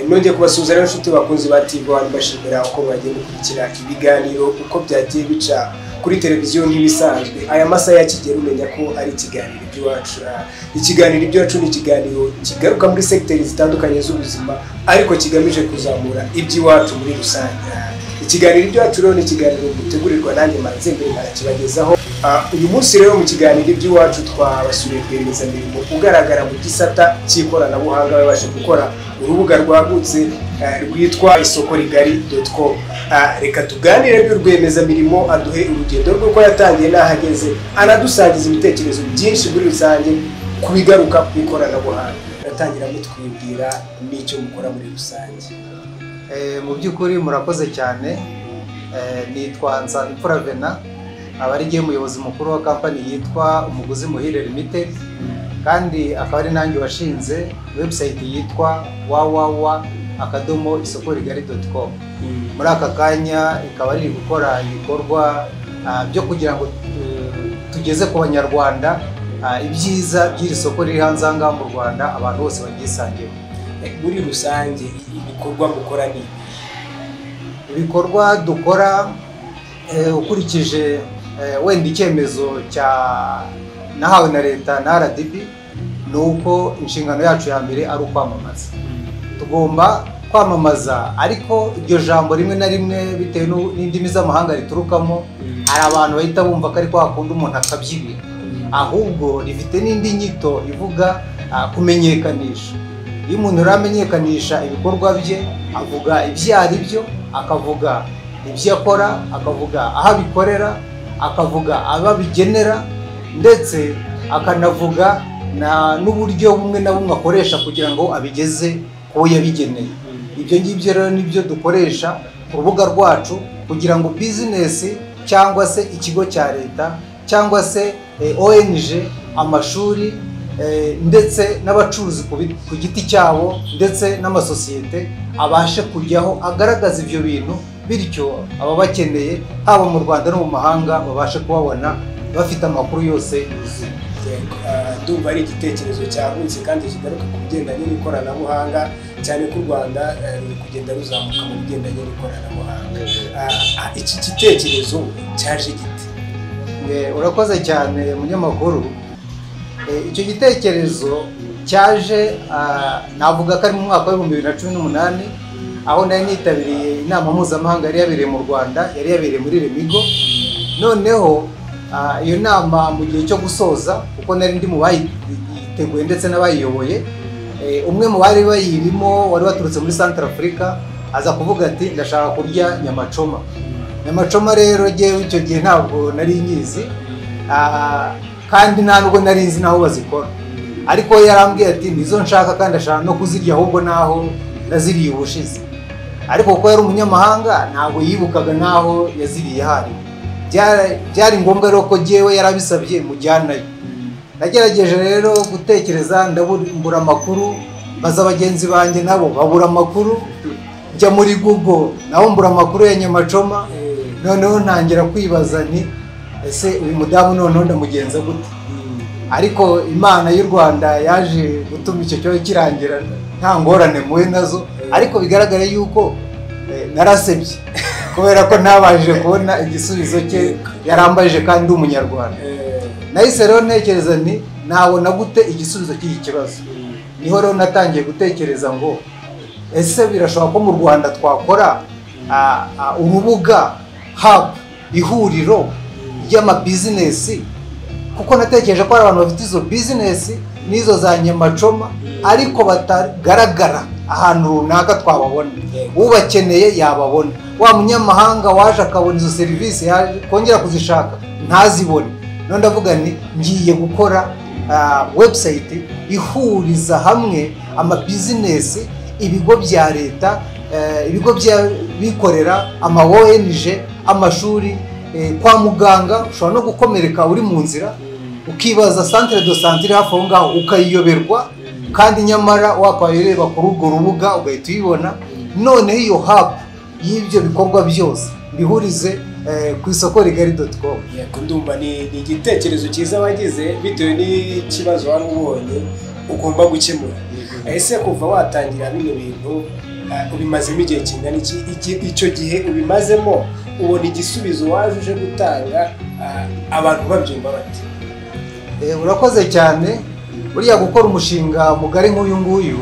nongeye kubasuhuza rero inshuti bakunzi ba TV One mbashimira uko mwagiye mukurikira ibiganiro uko byagiye bica kuri televiziyo nk'ibisanzwe aya masaha yakigera umenya ko ari ikiganiro iby'iwacu ikiganiro iby'iwacu ni ikiganiro kigaruka muri segiteri zitandukanye z'ubuzima ariko kigamije kuzamura iby'iwacu muri rusange ikiganiro iby'iwacu rero ni ikiganiro gitegurirwa nanjye manze mbere nkakibagezaho uyu munsi rero mu kiganiro iby'iwacu twabasuye rwiyemezamirimo ugaragara mu gisata cy'ikoranabuhanga babasha gukora urubuga rwagutse rwitwa isoko rigari doti komu reka tuganire rw'urwiyemezamirimo aduhe urugendo rw'uko yatangiye n'ahageze anadusangiza ibitekerezo byinshi muri rusange ku bigaruka ku ikoranabuhanga baratangira mutwibwira n'icyo mukora muri rusange mu by'ukuri murakoze cyane nitwa Nsanzimfura Vena aba ari njye muyobozi mukuru wa kampani yitwa umuguzi muhire limited kandi akaba ari nanjye washinze webusayiti yitwa wawawa akadomo isoko rigari doti komu muri aka kanya ikaba riri gukora ibikorwa byo kugira ngo tugeze ku banyarwanda ibyiza by'iri soko riri hanze aha ngaha mu rwanda abantu bose baryisangemo muri rusange ibikorwa mukora ni ibikorwa dukora ukurikije wenda icyemezo nahawe na leta na rdb ni uko inshingano yacu ya mbere ari ukwamamaza tugomba kwamamaza ariko iryo jambo rimwe na rimwe bitewe n'indimi z'amahanga riturukamo hari abantu bahita bumva ko ari kwa kundi umuntu akabyibira ahubwo rifite n'indi nyito ivuga kumenyekanisha iyo umuntu uramenyekanisha ibikorwa bye avuga ibyo ari byo akavuga ibyo akora akavuga aho abikorera akavuga abo abigenera ndetse akanavuga n'uburyo bumwe na bumwe akoresha kugira ngo abigeze kuwo yabigeneye ibyo ngibyo rero nibyo dukoresha ku rubuga rwacu kugira ngo bizinesi cyangwa se ikigo cya leta cyangwa se ONG amashuri ndetse n'abacuruzi ku giti cyabo ndetse n'amasosiyete abashe kujyaho agaragaza ibyo bintu bityo ababakeneye haba mu rwanda no mu mahanga babashe kubabona bafite amakuru yose yuzuye ndumva ari igitekerezo cyagutse kandi kigaruka ku bigendanye n'ikoranabuhanga cyane ko u rwanda ruri kugenda ruzamuka mu bigendanye n'ikoranabuhanga iki gitekerezo cyaje giti urakoze cyane munyamakuru icyo gitekerezo cyaje navuga ko ari mu mwaka w'ibihumbi bibiri na cumi n'umunani aho nari nitabiriye inama mpuzamahanga yari yabereye mu rwanda yari yabereye muri remigo noneho iyo nama mu gihe cyo gusoza kuko nari ndi mu bayiteguye ndetse n'abayiyoboye umwe mu bari bayirimo wari waturutse muri santara afurika aza kuvuga ati ndashaka kurya nyamacoma nyamacoma rero ngewe icyo gihe ntabwo nari nyizi kandi ntabwo nari nzi n'aho bazikora ariko yarambwiye ati nizo nshaka kandi ashaka no kuzirya ahubwo n'aho naziriye ubushize ariko kuko yari umunyamahanga ntabwo yibukaga n'aho yaziriye hariya byari ngombwa rero ko ngewe yarabisabye mujyanayo nagerageje rero gutekereza ndabura amakuru baza bagenzi banjye nabo babura amakuru njya muri google nabo mbura amakuru ya nyamacoma noneho ntangira kwibaza ni ese uyu mudamu noneho ndamugenza gute ariko imana y'u rwanda yaje gutuma icyo kibazo kirangira nta ngorane muwe nazo ariko bigaragara yuko narasebye kubera ko ntabashije kubona igisubizo cye yarambaje kandi umunyarwanda nahise rero ntekereza ni nabona gute igisubizo cy'iki kibazo niho rero natangiye gutekereza ngo ese birashoboka ko mu rwanda twakora urubuga habu ihuriro ry'amabizinesi kuko natekereje ko hari abantu bafite izo bizinesi n'izo za nyamacoma ariko batagaragara ahantu runaka twababona ubakeneye yababona wa munyamahanga waje akabona izo serivisi yaje kongera kuzishaka ntazibone none ndavuga nti ngiye gukora webusayiti ihuriza hamwe amabizinesi ibigo bya leta ibigo by'abikorera ama ONG amashuri kwa muganga ushobora no gukomereka uri mu nzira ukibaza santire do santire hafi aho ngaho ukayiyoberwa kandi nyamara wakabaye ureba kuri urwo rubuga ugahita uyibona noneho iyo hapu y'ibyo bikorwa byose bihurize ku isoko rigari doti komu ndumva ni igitekerezo cyiza wagize bitewe n'ikibazo wari ubonye ugomba gukemura ese kuva watangira bino bintu Ah, ubimazemo igihe kingana iki iki- icyo gihe ubimazemo ubona igisubizo waje uje gutanga ah, abantu babyumva bati Eh, urakoze cyane buriya gukora umushinga mugari nk'uyu nguyu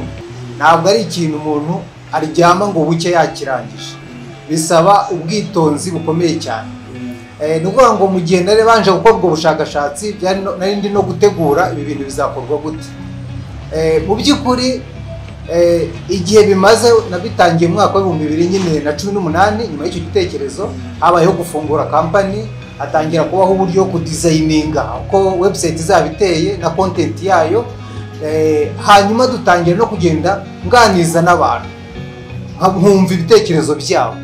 ntabwo ari ikintu umuntu aryama ngo buke yakirangije bisaba ubwitonzi bukomeye cyane Eh, ni ukuvuga ngo mu gihe nari banje gukora ubwo bushakashatsi byari no- nari ndi no gutegura ibi bintu bizakorwa gute Eh, mu by'ukuri eh, igihe bimaze nabitangiye mu mwaka w'ibihumbi bibiri nyine na cumi n'umunani nyuma y'icyo gitekerezo habayeho gufungura kampani hatangira kubaho uburyo wo kudizayininga uko webusayiti izaba iteye na kontenti yayo Eh, hanyuma dutangira no kugenda nganiza n'abantu nka- nkumva ibitekerezo byabo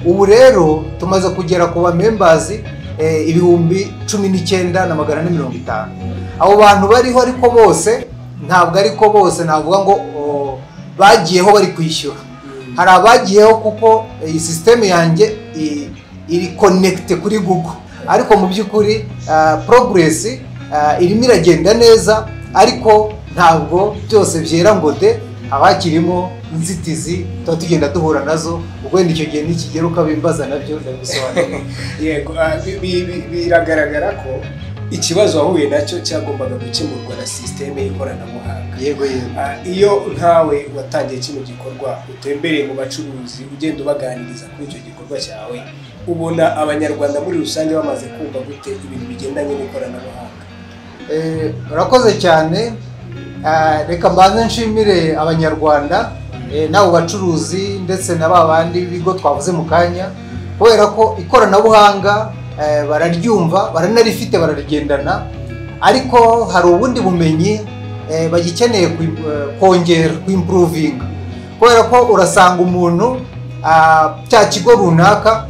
ubu rero tumaze kugera ku bamembazi eh, ibihumbi cumi n'icyenda na magana ane mirongo itanu abo bantu bariho ariko bose ntabwo ariko bose navuga ngo o, bagiyeho bari kwishyura hari abagiyeho kuko eh, iyi sisiteme yanjye i- iri konekite kuri google ariko mu by'ukuri poroguresi irimo iragenda neza ariko ntabwo byose byera ngo de haba hakirimo inzitizi tuba tugenda duhura nazo ubwo wenda icyo gihe nikigera ukabimbaza nabyo ndabisobanurira yego ah, bi- bi- bi- biragaragara ko ikibazo wahuye nacyo cyagombaga gukemurwa na sisiteme y'ikoranabuhanga yego yego Ah, iyo nkawe watangiye kino gikorwa utembereye mu bacuruzi ugenda ubaganiriza kuri icyo gikorwa cyawe ubona abanyarwanda muri rusange bamaze kumva gute ibintu bigendanye n'ikoranabuhanga Eh, urakoze cyane Ah, reka mbanze nshimire abanyarwanda eh, n'abo bacuruzi ndetse na ba bandi b'ibigo twavuze mu kanya kubera ko ikoranabuhanga eh, bararyumva baranarifite bararigendana ariko hari ubundi bumenyi eh, bagikeneye kui- eh, kongera kuimpuruvinga kubera ko urasanga umuntu ah, cya kigo runaka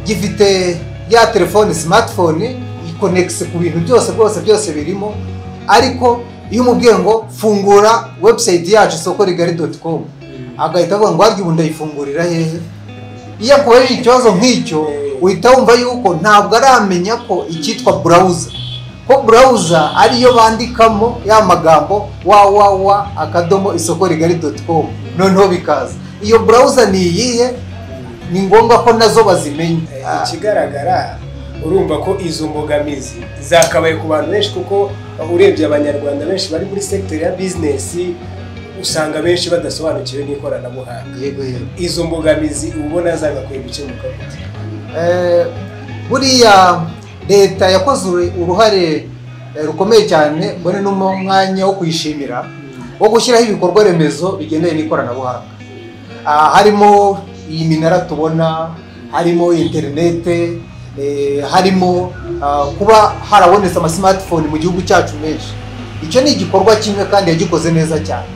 gifite ya telefone smartphone ikonegise ku bintu byose rwose byose birimo ariko iyo umubwiye ngo fungura website yacu isoko rigari doti komu agahita avuga ngo harya ubu ndayifungurira hehe iyo akubaje ikibazo nk'icyo uhita wumva yuko ntabwo aramenya ko icyitwa burawuza ko burawuza ariyo bandikamo ya magambo wawawa akadomo isoko rigari doti komu noneho bikaza iyo burawuza ni iyihe ni ngombwa ko nazo bazimenya Eh, Ah, ikigaragara urumva ko izo mbogamizi zakabaye ku bantu benshi kuko urebye abanyarwanda benshi bari muri sekiteri ya bizinesi usanga benshi badasobanukiwe n'ikoranabuhanga yego yego izo mbogamizi uba ubona zagakwiye gukemuka gute Eh, buriya leta yakoze uru- uruhare eh, rukomeye cyane mbone n'umwanya wo kuyishimira wo gushyiraho ibikorwa remezo bigendanye n'ikoranabuhanga Ah, harimo iyi minara tubona harimo interinete eh, harimo ah, kuba harabonetse amasimatifoni mu gihugu cyacu menshi icyo ni igikorwa kimwe kandi yagikoze neza cyane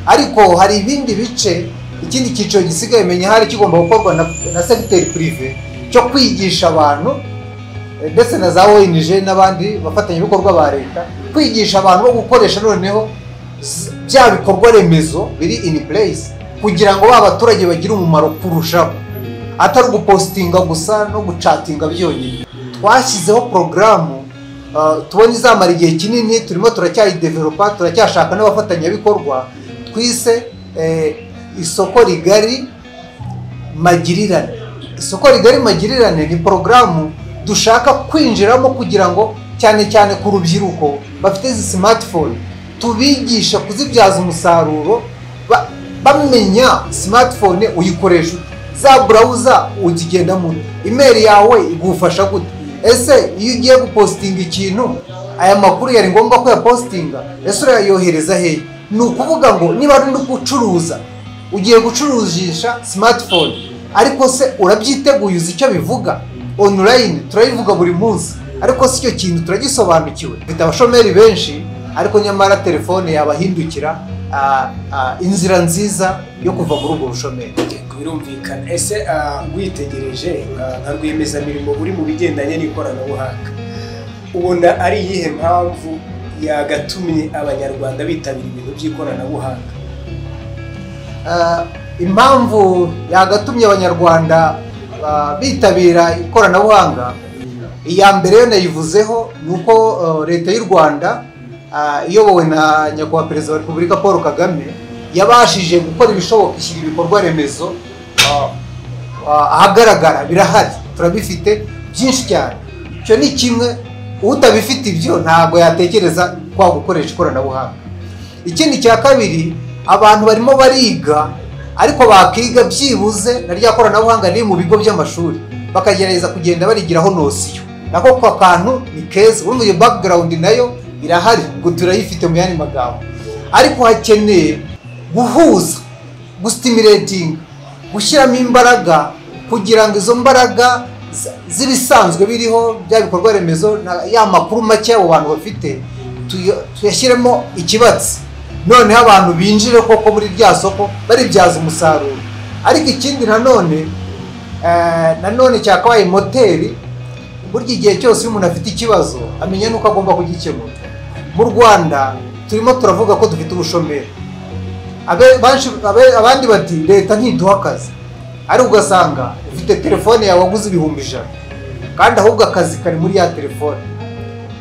ariko hari ibindi bice ikindi cyiciro gisigaye menya hari kigomba gukorwa na, na segiteri purive cyo kwigisha abantu eh, ndetse na za ONG n'abandi bafatanyabikorwa ba leta kwigisha abantu bo gukoresha noneho s- bya bikorwa remezo biri in place kugira ngo ba baturage bagire umumaro kurushaho atari ugupositinga gusa no gucatinga byonyine twashyizeho porogaramu uh, tubona izamara igihe kinini turimo turacyayidevelopa turacyashaka n'abafatanyabikorwa twise eh, isoko rigari magirirane isoko rigari magirirane ni porogaramu dushaka kwinjiramo kugira ngo cyane cyane ku rubyiruko bafite izi smartphone tubigisha kuzibyaza umusaruro ba- bamenya smartphone uyikoresha ute. za burawuza uzigendamo ute. imeri yawe igufasha gute ese iyo ugiye gupositinga ikintu aya makuru yari ngombwa ko yapositinga ese urayohereza hehe ni ukuvuga ngo niba ari no gucuruza ugiye gucururisha smartphone ariko se urabyiteguye uzi icyo bivuga online turabivuga buri munsi ariko si icyo kintu turagisobanukiwe mfite abashomeri benshi ariko nyamara telefone yabahindukira ah, ah, inzira nziza yo kuva muri ubwo bushomeri birumvikana ese ah, witegereje ah, nka rwiyemezamirimo uri mu bigendanye n'ikoranabuhanga ubona ari iyihe mpamvu yagatumye abanyarwanda bitabira ibintu by'ikoranabuhanga Ah, impamvu yagatumye abanyarwanda ah, bitabira ikoranabuhanga iya mbere yo nayivuzeho ni uko ah, leta y'u rwanda ah, iyobowe na nyakubahwa perezida wa repubulika paul kagame yabashije gukora ibishoboka ishyira ibikorwa remezo ah, ah, ahagaragara birahari turabifite byinshi cyane icyo ni kimwe utabifite ibyo ntabwo yatekereza kwa gukoresha ikoranabuhanga ikindi cya kabiri abantu barimo bariga ariko bakiga byibuze na rya koranabuhanga riri mu bigo by'amashuri bakagerageza kugenda barigiraho nosiyo nako ko kantu ni keza ubundi iyo background nayo irahari ngo turayifite mu yandi magambo ariko hakeneye guhuza gustimulating gushyiramo imbaraga kugira ngo izo mbaraga zi- z'ibisanzwe biriho bya bikorwa remezo na- ya makuru make abo bantu bafite tuya- tuyashyiremo ikibatsi noneho abantu binjire koko muri rya soko baribyaza umusaruro ariko ikindi nanone eh, nanone cyakabaye moteri burya igihe cyose iyo umuntu afite ikibazo amenya n'uko agomba kugikemura mu rwanda turimo turavuga ko dufite ubushomeri Abe- banshi- abe- abandi bati leta ntiduha akazi ariko ugasanga ufite telefone yawe waguze ibihumbi ijana kandi ahubwo akazi kari muri ya telefone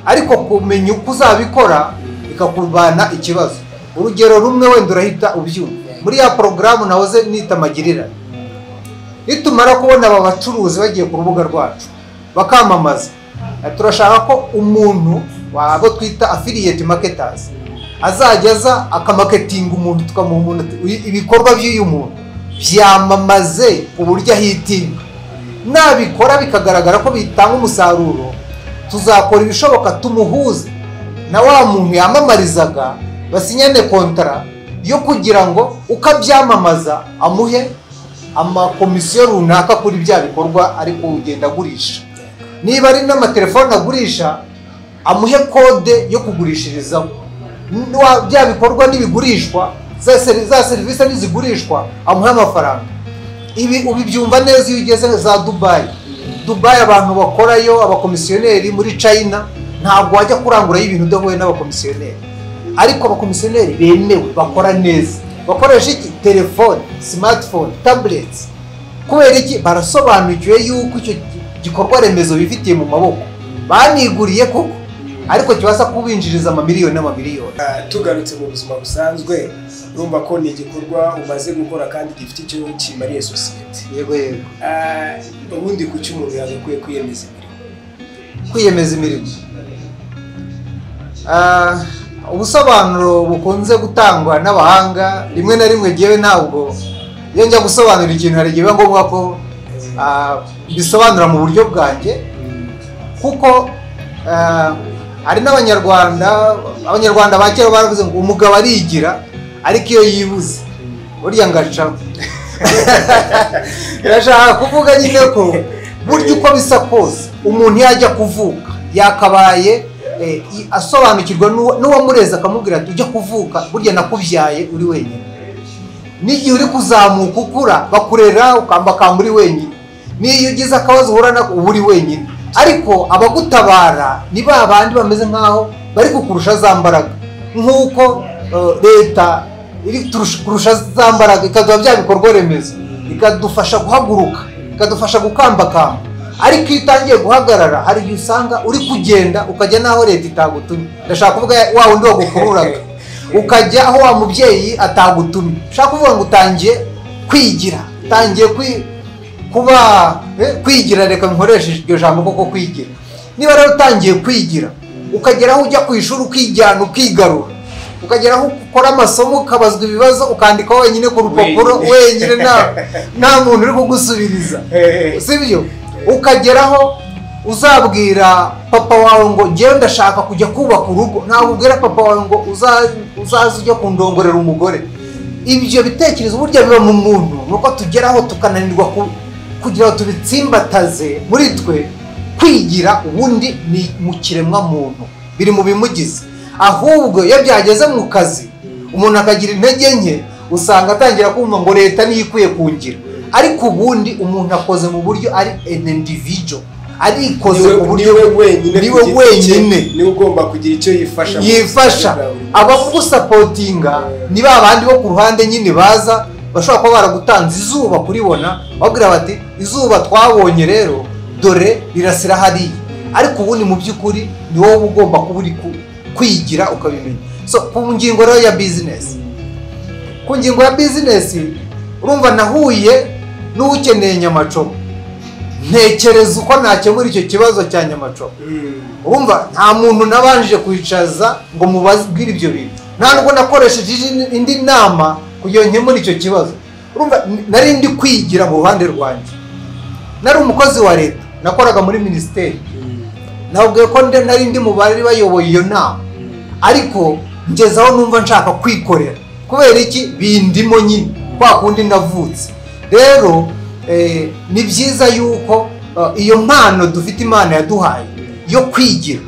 ariko kumenya uko uzabikora bikakuvana ikibazo urugero rumwe wenda urahita ubyumva muri ya porogaramu nahoze nita magirirane nitumara kubona aba bacuruzi bagiye ku rubuga rwacu bakamamaza eh, turashaka ko umuntu wabo twita affiliate marketers azajya aza akamaketinga umuntu tukamuha umuntu ibikorwa by'uyu muntu byamamaze ku buryo ahitinga nabikora bikagaragara ko bitanga umusaruro tuzakora ibishoboka tumuhuze na wa muntu yamamarizaga basinyane kontara yo kugira ngo uko abyamamaza amuhe amakomisiyo runaka kuri bya bikorwa ari kugenda agurisha niba ari n'amatelefone agurisha amuhe kode yo kugurishirizaho Nwa- bya bikorwa n'ibigurishwa za seri- za serivisi n'izigurishwa amuhe amafaranga ibi ubibyumva neza iyo ugeze za dubayi dubayi abantu bakorayo abakomisiyoneri muri china ntabwo wajya kurangurayo ibintu udahuye n'abakomisiyoneri ariko abakomisiyoneri bemewe bakora neza bakoresha iki telefone smartphone tablets kubera iki barasobanukiwe yuko icyo gikorwa remezo bifitiye mu maboko baniguriye koko ariko kibasha kubinjiriza amamiliyoni n'amamiliyoni Ah, tugarutse mu buzima busanzwe urumva ko ni igikorwa umaze gukora kandi gifite icyo kimariye sosiyete yego yego Ah, ubundi ku cy'umuntu yagakwiye kwiyemeza imirimo kwiyemeza imirimo Ah, ubusobanuro bukunze gutangwa n'abahanga rimwe na rimwe ngewe ntabwo iyo njya gusobanura ikintu hari igihe biba ngombwa ko ah, mbisobanura mu buryo bwanjye kuko eh, hari n'abanyarwanda abanyarwanda ba kera baravuze ngo umugabo arigira ariko iyo yibuze burya ngacaho birashaka kuvuga nyine ko burya uko bisa kose umuntu yajya kuvuka yakabaye eh, i- asobanukirwa n'uwa- n'uwamureze akamubwira ati ujya kuvuka burya nakubyaye uri wenyine n'igihe uri kuzamuka ukura bakurera ukambakamba uri wenyine n'iyo ugize akabazo uhura nako uba uri wenyine ariko abagutabara ni ba bandi bameze nk'aho bari kukurusha za mbaraga nk'uko eh, leta iri turusha- kurusha za mbaraga ikaduha bya bikorwa remezo ikadufasha guhaguruka ikadufasha gukambakamba ariko iyo utangiye guhagarara hari igihe usanga uri kugenda ukajya n'aho leta itagutumye ndashaka kuvuga wa wundi wagukururaga ukajya aho wa mubyeyi atagutumye ushaka kuvuga ngo utangiye kwigira utangiye kwi- kuba eh, kwigira reka nkoreshe iryo jambo koko kwigira niba rero utangiye kwigira ukagera aho ujya ku ishuri ukijyana ukigarura ukagera aho ukora amasomo ukabazwa ibibazo ukandikaho wenyine ku rupapuro Wenyine. wenyine nta nta muntu uri kugusubiriza sibyo ukageraho uzabwira papa wawe ngo njyewe ndashaka kujya kubaka urugo ntabwo ubwira papa wawe ngo uza- uzaze ujya kundongorera umugore ibyo bitekerezo burya biba mu muntu ni uko tugeraho tukananirwa ku- kugira ngo tubitsimbataze muri twe kwigira ubundi ni mu kiremwamuntu biri mu bimugize ahubwo iyo byageze mu kazi umuntu akagira intege nke usanga atangira kumva ngo leta niyo ikwiye kungira ariko ubundi umuntu akoze mu buryo ari an individual arikoze mu buryo niwe wenyine niwe ku giti cye, wenyine. niwe ugomba kugira icyo yifasha mu yifasha buzima bwa buri munsi. abagusapotinga ni ba bandi bo ku ruhande nyine baza bashobora kuba baragutanze izuba kuribona babwira bati izuba twabonye rero dore rirasira hariya ariko ubundi mu by'ukuri ni wowe ugomba kuba uri ku- kwigira ukabimenya so ku ngingo rero ya bizinesi ku ngingo ya bizinesi urumva nahuye n'ukeneye nyamacobo ntekereza uko nakemura icyo kibazo cya nyamacobo urumva nta muntu nabanje kwicaza ngo mubabwire ibyo bintu nta nubwo nakoresheje indi- indi nama kugira ngo nkemure icyo kibazo urumva nari ndi kwigira mu ruhande rwanjye nari umukozi wa leta nakoraga muri minisiteri nababwiye ko ndi- nari ndi mu bari bayoboye iyo nama ariko ngezaho numva nshaka kwikorera kubera iki bindimo nyine kwa kundi navutse rero eh, ni byiza yuko eh, iyo mpano dufite imana yaduhaye yo kwigira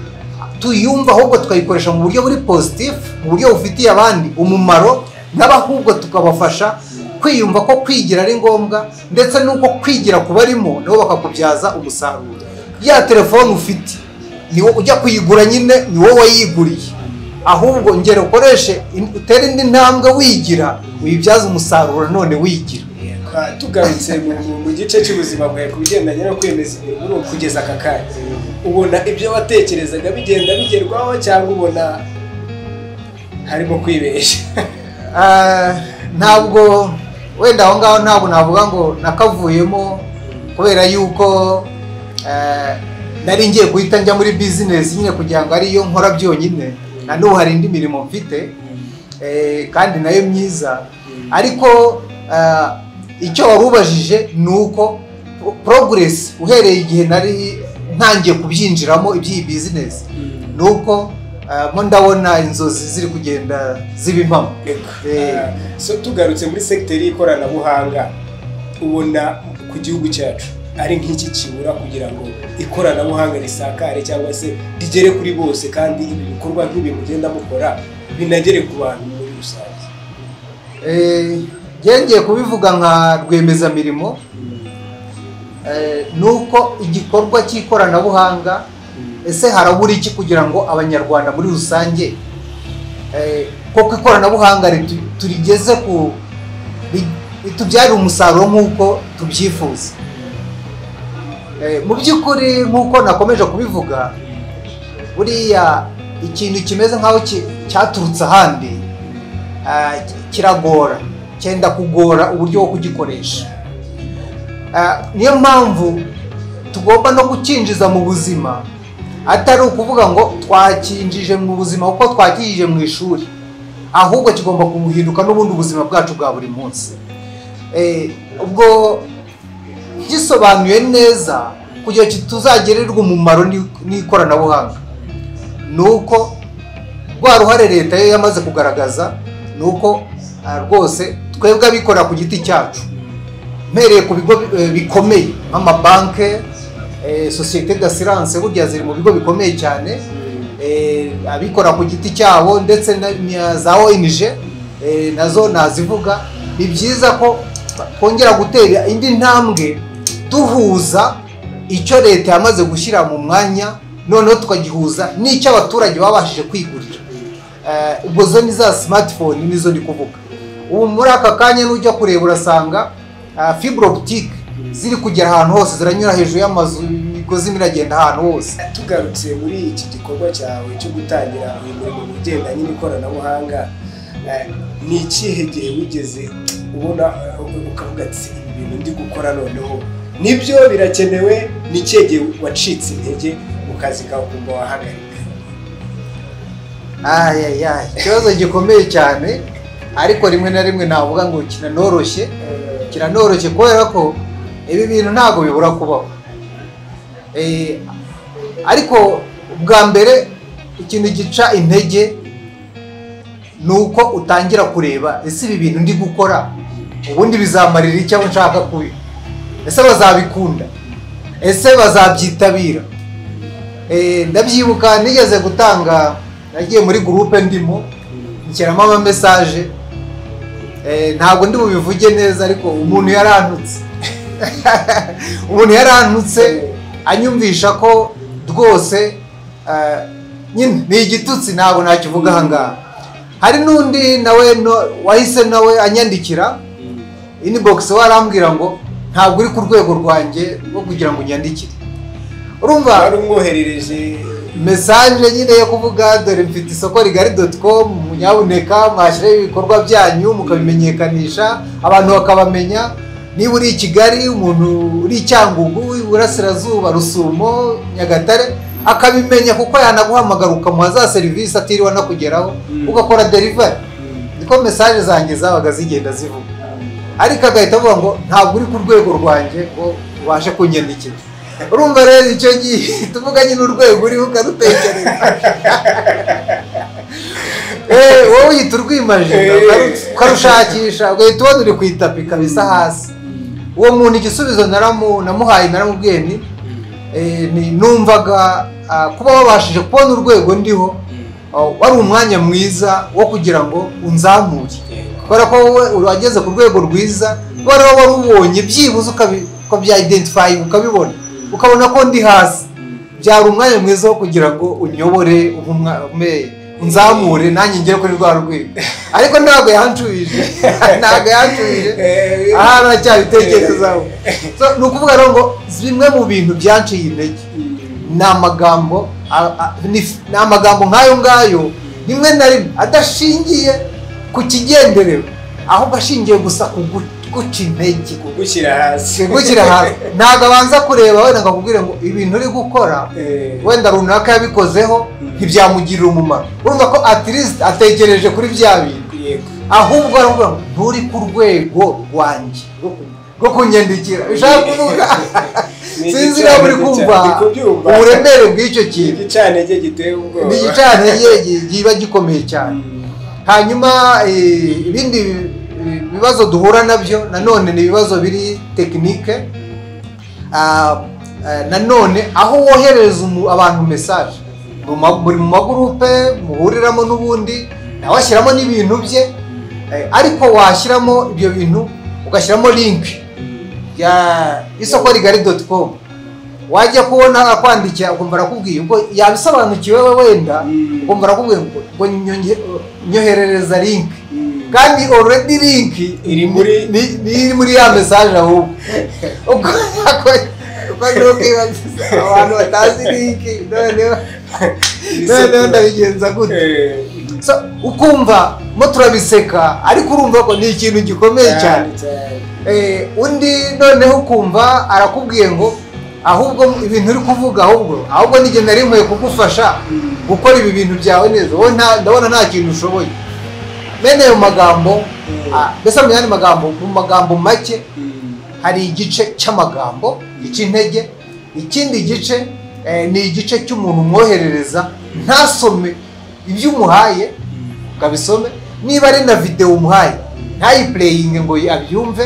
tuyumva ahubwo tukayikoresha mu buryo buri positifu mu buryo bufitiye abandi umumaro n'abahubwo tukabafasha kwiyumva ko kwigira ari ngombwa ndetse n'uko kwigira ku barimo nabo bakakubyaza umusaruro ya telefone ufite ni wo ujya kuyigura nyine ni wowe wayiguriye ahubwo ngera ukoreshe in- utere indi ntambwe wigira uyibyaze umusaruro none wigira Ah, tugarutse mu- mu- mu gice cy'ubuzima bwawe ku bigendanye no kwemeza ibintu muri uku kugeza aka kanya ubona ibyo watekerezaga bigenda bigerwaho cyangwa ubona harimo kwibeshya Ah, ntabwo wenda aho ngaho ntabwo navuga ngo nakavuyemo kubera yuko ah, nari ngiye guhita njya muri bizinesi nyine kugira ngo ariyo nkora byonyine na n'ubu hari indi mirimo mfite eh, kandi nayo myiza ariko ah, icyo wari ubajije ni uko pro- progress uhereye igihe nari ntangiye kubyinjiramo iby'iyi bizinesi ni uko ah, mo ndabona inzozi ziri kugenda ziba impamo Eko. Eh. Ah, so tugarutse muri segiteri y'ikoranabuhanga ubona ku gihugu cyacu ari nk'iki kibura kugira ngo ikoranabuhanga risakare cyangwa se rigere kuri bose kandi ibi bikorwa nk'ibi mugenda mukora binagere ku bantu muri rusange Eh, yongeye kubivuga nka rwiyemezamirimo eh, ni uko igikorwa cy'ikoranabuhanga ese harabura iki kugira ngo abanyarwanda muri rusange eh, koko ikoranabuhanga ritu- turigeze ku ri- ritubyarire umusaruro nk'uko tubyifuza Eh, mu by'ukuri nk'uko nakomeje kubivuga buriya ikintu kimeze nk'aho ki- cyaturutse ahandi ah, kiragora cyenda kugora uburyo bwo kugikoresha Ah, niyo mpamvu tugomba no kucyinjiza mu buzima atari ukuvuga ngo twakinjije mu buzima kuko twakijije mu ishuri ahubwo kigomba guhinduka n'ubundi ubuzima bwacu bwa buri munsi Eh, ubwo gisobanuye neza kugira ngo tuzagirirwe umumaro n'i- n'ikoranabuhanga ni uko rwa ruhare leta yo yamaze kugaragaza ni uko ah, rwose twebwe abikorera ku giti cyacu mpereye ku bigo bi- eh, bikomeye nk'amabanke eh, sosiyete d'assurance burya ziri mu bigo bikomeye cyane eh, abikora ku giti cyabo ndetse na- na za ONG eh, nazo nazivuga ni byiza ko twongera gutera indi ntambwe duhuza icyo leta yamaze gushyira mu mwanya noneho tukagihuza n'icyo abaturage babashije kwigurira Eh, ubwo zo ni za smartphone nizo ndi kuvuga ubu muri aka kanya n'ujya kureba urasanga ah, fibre optique ziri kugera ahantu hose ziranyura hejuru y'amazu imigozi imwe iragenda ahantu hose tugarutse muri iki gikorwa cyawe cyo gutangira umurimo mu bigendanye n'ikoranabuhanga eh, ni ikihe gihe wigeze ubona eh, ukavuga ati ibi bintu ndi gukora noneho nibyo birakenewe ni ikihe gihe wacitse intege mu kazi kawe ukumva wahagarika ayayaya ikibazo gikomeye cyane ariko rimwe na rimwe navuga ngo kiranoroshye kiranoroshye kubera ko ibi bintu ntabwo bibura kubaho Eh, ariko bwa mbere ikintu gica intege ni uko utangira kureba ese ibi bintu ndi gukora ubundi bizamarira icyo aho nshaka kubi ese bazabikunda ese bazabyitabira Eh, ndabyibuka nigeze gutanga nagiye muri gurupe ndimo nshyiramo amamesaje Eh, ntabwo ndi bubivuge neza ariko umuntu yarantutse umuntu yarantutse anyumvisha ko rwose eh, nyine ni igitutsi ntabwo nakivuga aha ngaha hari n'undi nawe no- wahise nawe anyandikira inibogisi we arambwira ngo ntabwo uri ku rwego rwanjye rwo kugira ngo unyandikire urumva wari umwoherereje mesaje nyine yo kuvuga dore mfite isoko rigari doti komu munyabuneka mwashyireho ibikorwa byanyu mukabimenyekanisha abantu bakabamenya niba uri i kigali umuntu uri i cyangugu iburasirazuba rusumo nyagatare akabimenya kuko yanaguhamagara ukamuha za serivisi atiriwe anakugeraho Mm. ugakora derivari Mm. niko mesaje zanjye zabaga zigenda zivuga ariko agahita avuga ngo ntabwo uri ku rwego rwanjye ngo ubashe kunyandikira urumva rero icyo gihe tuvuga nyine urwego uriho ukarutekereza Eh, wowe uhita urwimaje ukaru- ukarushakisha ugahita ubona uri ku itapi kabisa hasi uwo muntu igisubizo naramu- namuhaye naramubwiye ni eh, ni- numvaga ah, kuba wabashije kubona urwego ndiho ah, wari umwanya mwiza wo kugira ngo unzamure kubera ko wowe urageze ku rwego rwiza kubera ko wari ubonye byibuze ukabi- ukabyidentifyinga ukabibona ukabona ko ndi hasi byari umwanya mwiza wo kugira ngo unyobore umpe umwa- umpe- unzamure nanjye ngere kuri rwa rwego ariko ntabwo yanshubije ntabwo yanshubije Eh, aha aracyabitekerezaho So, ni ukuvuga rero ngo bimwe mu bintu byanciye intege ni amagambo a- a- ni- ni amagambo nk'ayo ngayo rimwe na rimwe adashingiye ku kigenderewe ahubwo ashingiye gusa ku gu- guca intege kugushyira hasi gukira hasi ntabwo abanza kureba wenda ngo akubwire ngo ibintu uri gukora Eh, wenda runaka yabikozeho ntibyamugirira umumaro urumva ko at least atekereje kuri bya bintu yego. ahubwo aravuga ngo nturi ku rwego rwanjye rwo ku- rwo kunyandikira bishaka kuvuga Ni sinzi niba muri igicaniro kumva cya- ndi kubyumva. uburemere bw'icyo Ni kintu igicanege giteye ubwoba ni igicaniro kiba gikomeye cyane Mm. hanyuma eh, ibindi bi- bi- bibazo duhura nabyo nanone ni ibibazo biri tekinike Ah, eh, nanone aho woherereza umu- abantu mesaje mu ma- muri mu magurupe muhuriramo n'ubundi nawe ashyiramo n'ibintu bye eh, ariko washyiramo ibyo bintu ugashyiramo linki ya isoko rigari doti komu wajya kubona akwandikira ukumva arakubwiye ubwo yabisobanukiwe we wenda Mm. ukumva arakubwiye ngo ngo nyonge- nyoherereza link Mm. kandi already link Iri muri- ni ni iri muri ya mesaje ahubwo ubwo ako uko rero kwibaza abantu batazi link noneho noneho ndabigenza gute Eh, So, ukumva mo turabiseka ariko urumva ko ni ikintu gikomeye cyane cyane. Eh, undi noneho ukumva arakubwiye ngo ahubwo ibintu uri kuvuga ahubwo ahubwo n'igihe nari nkwiye kugufasha gukora ibi bintu byawe neza wowe nta- ndabona nta kintu ushoboye bene ayo magambo ah, mbese mu yandi magambo mu magambo make Mm. hari igice cy'amagambo icy'intege ikindi gice eh, ni igice cy'umuntu umwoherereza ntasome ibyo umuhaye ngo abisome niba ari na videwo umuhaye ntayipureyinge ngo abyumve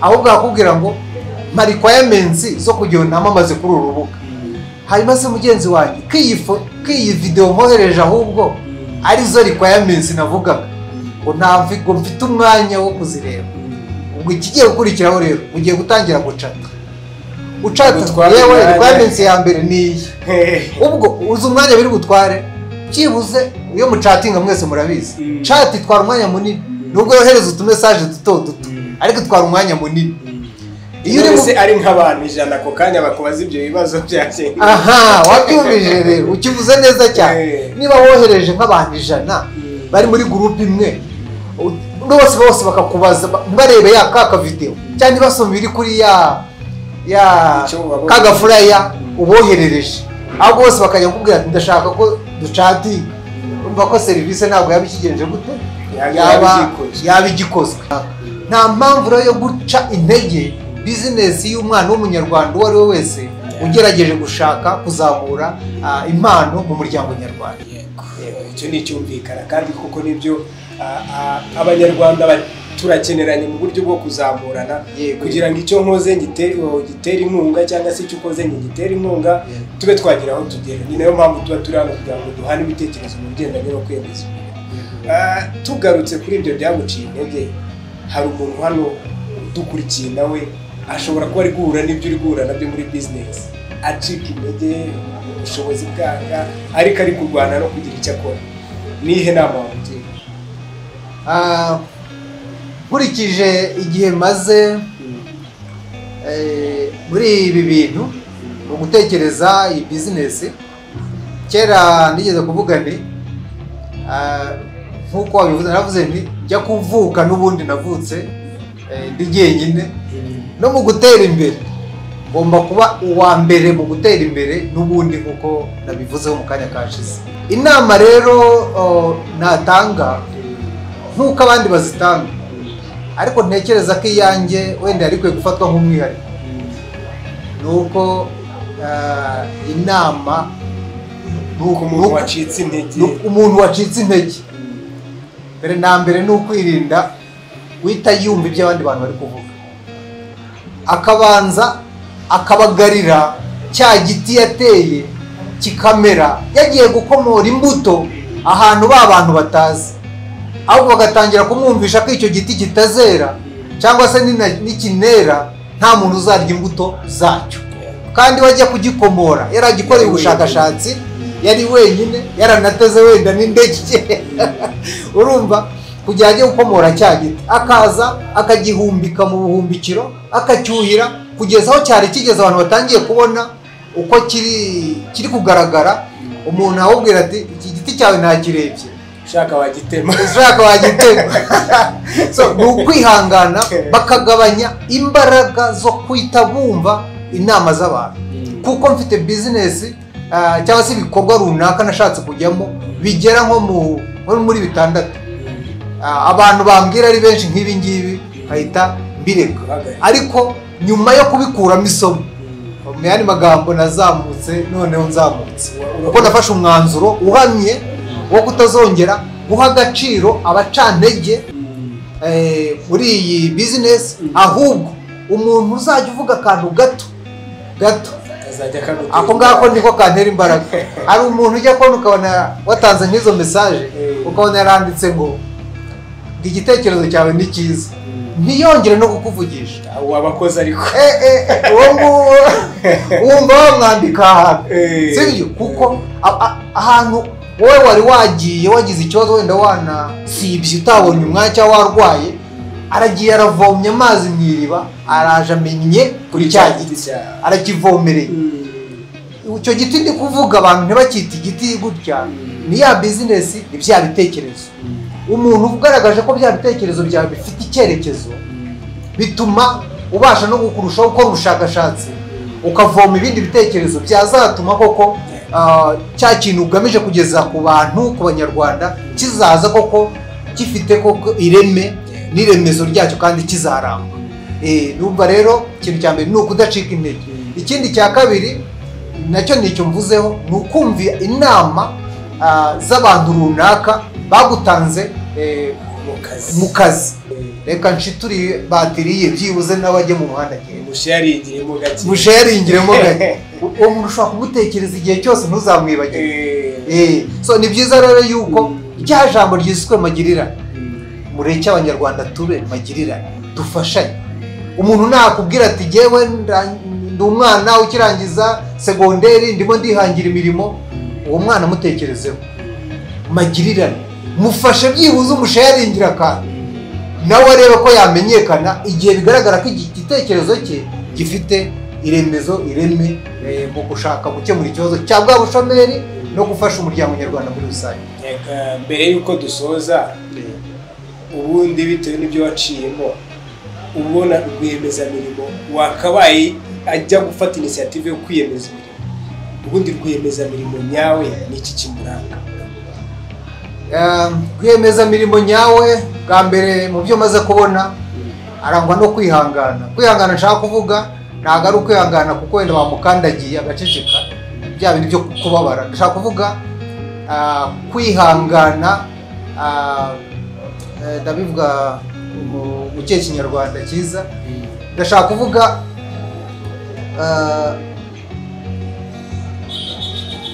ahubwo akakubwira ngo mpa requirements zo kugira ngo namamaze kuri uru rubuga hanyuma se mugenzi wanjye ko iyi fo- ko iyi videwo mwohereje ahubwo arizo requirements navugaga ngo ntabwo ngo mfite umwanya wo kuzireba ubwo ikigiye gukurikiraho rero ugiye gutangira gucata ucata Gutwara yewe imyanya. requirements ya mbere ni iyi Eh, ubwo uzi umwanya biri butware byibuze iyo mucatinga mwese murabizi Mm. chat itwara umwanya munini Mm. nubwo yohereza utumesaje duto duto Mm. ariko itwara umwanya munini iyo uri mu none se ari nk'abantu ijana ako kanya bakubaza ibyo bibazo byagenze aha wabyumvije rero ukivuze neza cyane Eh. niba wohereje nk'abantu ijana bari muri gurupe imwe u- bose bose bakakubaza ba- bareba ya ka kavidewo cyangwa basoma ibiri kuri ya ya Icyo wabonye. ka gafuraya uboherereje ahubwo bose bakajya kukubwira ati ndashaka ko ducati urumva ko serivisi ntabwo yaba ikigenje gute Yaba igikozwe. yaba igikozwe nta mpamvu rero yo guca intege bizinesi y'umwana w'umunyarwanda uwo ari we wese ugerageje gushaka kuzamura ah, impano mu muryango nyarwanda Yego, icyo ni icyumvikana kandi kuko nibyo ah, ah, abanyarwanda ba- turakeneranye mu buryo bwo kuzamurana Yego. kugira ngo icyo nkoze ngite- oh, gitere inkunga cyangwa se icyo ukoze ngitere inkunga Yego. tube twagera aho tugera ni nayo mpamvu tuba turi hano kugira ngo duhane ibitekerezo mu bigendanye no kwemeza imbere Ah, tugarutse kuri ibyo byaguciye intege hari umuntu hano dukurikiye nawe ashobora kuba ari guhura n'ibyo uri guhura nabyo muri bizinesi acika intege ubushobozi bwanga ariko ari kurwana no kugira icyo akora nihe nama wamugira Ah, nkurikije igihe maze eh, muri ibi bintu mu gutekereza iyi bizinesi kera nigeze kuvuga nti ah, nk'uko wabivuze naravuze nti njya kuvuka n'ubundi navutse eh, ndi jyenyine no mu gutera imbere ngomba kuba uwa mbere mu gutera imbere n'ubundi nk'uko nabivuzeho mu kanya kashize inama rero oh, natanga nk'uko abandi bazitanga ariko ntekereza ko iyanjye wenda yari ikwiye gufatwa nk'umwihariko ni uko ah, inama ni uko umuntu wacitse intege ni umuntu wacitse intege mbere na mbere ni ukwirinda guhita yumva ibyo abandi bantu bari kuvuga akabanza akabagarira cya giti yateye kikamera yagiye gukomora imbuto ahantu ba bantu batazi ahubwo bagatangira kumwumvisha ko icyo giti kitazera cyangwa se nina- nikinera nta muntu uzarya imbuto zacyo kandi wajya kugikomora yari agikoreye ubushakashatsi yari wenyine yaranateze wenda n'indege urumva kugira ajye gukomora cya giti akaza akagihumbika mu buhumbikiro akacyuhira kugeza aho cyari kigeze abantu batangiye kubona uko kiri kiri kugaragara umuntu awubwira ati iki giti cyawe ntakirebye ushaka wagitema ushaka wagitema So, ni ukwihangana bakagabanya imbaraga zo kwita bumva inama z'abantu kuko mfite bizinesi ah, cyangwa se ibikorwa runaka nashatse kujyamo bigera nko mu- nko muri bitandatu Ah, abantu bambwira ari benshi nk'ibi ngibi bahita mbireka ariko nyuma yo kubikuramo isomo mu yandi magambo nazamutse noneho nzamutse kuko nafashe umwanzuro uhamye wo kutazongera guha agaciro abacantege eh, muri iyi bizinesi ahubwo umuntu uzajya uvuga akantu gato gato akazajya kagutera ako ngako niko kantera imbaraga hari umuntu ujya kubona ukabona watanze nk'izo mesaje ukabona yaranditse ngo ngo igitekerezo cyawe ni cyiza ntiyongere no kukuvugisha wabakoze ariko Eh, eh, eh, uwo nguwo wumva wamwandika ahantu Eh. sibyo kuko a- a- ahantu wowe wari wagiye wagize ikibazo wenda wanasibye utabonye umwanya cyangwa warwaye aragiye aravomye amazi mu iriba araje amenye kuri cya giti cya arakivomereye icyo giti ndi kuvuga abantu ntibacyite igiti gutya ni ya bizinesi ni bya bitekerezo umuntu ugaragaje ko bya bitekerezo byawe bifite icyerekezo bituma ubasha no kurushaho gukora ubushakashatsi ukavoma ibindi bitekerezo byazatuma koko ah, cya kintu ugamije kugeza ku bantu ku banyarwanda kizaza koko gifite koko ireme n'iremezo ryacyo kandi kizaramba Eh, numva rero ikintu cya mbere ni ukudacika intege ikindi cya kabiri nacyo ni icyo mvuzeho ni ukumva inama ah, z'abantu runaka bagutanze eh, mu kazi mu kazi reka nshituri batiri ye byibuze nawe ajye mu muhanda agenda musharingiremo gake musharingiremo gake uwo muntu ushobora kumutekereza igihe cyose ntuzamwibagire Eh, Eh, so ni byiza rero yuko rya jambo ryiswe magirirane mm, mureke abanyarwanda tube magirirane dufashanye umuntu nakubwira ati jyewe nda- ndi umwana ukirangiza segonderi ndimo ndihangira imirimo uwo mwana amutekerezeho magirirane mufashe byibuze umusharingira akantu nawe arebe ko yamenyekana igihe bigaragara ko igi- igitekerezo cye gifite iremezo ireme eh, mu gushaka gukemura ikibazo cya bwa bushomeri no gufasha umuryango nyarwanda muri rusange reka mbere y'uko dusoza ubundi bitewe n'ibyo waciyemo ubona rwiyemezamirimo wakabaye ajya gufata inisiyative yo kwiyemeza imirimo ubundi rwiyemezamirimo nyawe ni iki kimuranga kwiyemeza mirimo nyawe bwa mbere mu byo maze kubona arangwa no kwihangana kwihangana nshaka kuvuga ntabwo ari ukwihangana kuko wenda bamukandagiye agaceceka bya bintu byo kubabara ndashaka kuvuga ah, kwihangana ah, eh, ndabivuga mu- mu kihe kinyarwanda cyiza ndashaka kuvuga ah,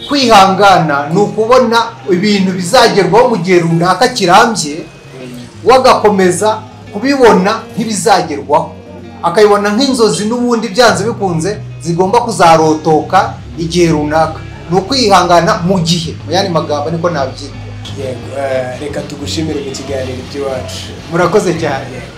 kwihangana ni ukubona ibintu bizagerwaho mu gihe runaka kirambye wagakomeza kubibona nk'ibizagerwaho akabibona nk'inzozi n'ubundi byanze bikunze zigomba kuzarotoka igihe runaka ni ukwihangana mu gihe mu yandi magambo niko nabyita Yego, eh, reka tugushimire mu kiganiro by'iwacu murakoze cyane Yego.